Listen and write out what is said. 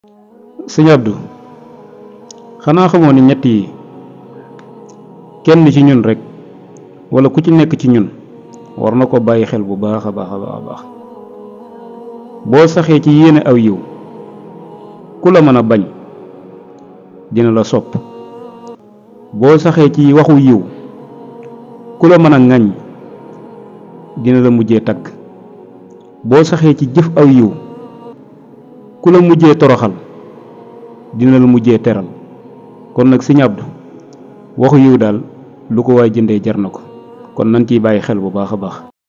sëñ Abdou xanaa xamoo ni ñett yi kenn ci ñun rek wala ku ci nekk ci ñun war na ko bàyyi xel bu baax a baax a baax a baax boo saxee ci yéene aw yiw ku la mën a bañ dina la sopp boo saxee ci waxu yiw ku la mën a ŋaññ dina la mujjee tagg boo saxee ci jëf aw yiw ku la mujjee toroxal dina la mujjee teral kon nag sëñ Abdou waxu yiw daal lu ko waay jëndee jar na ko kon nan ciy bàyyi xel bu baax a baax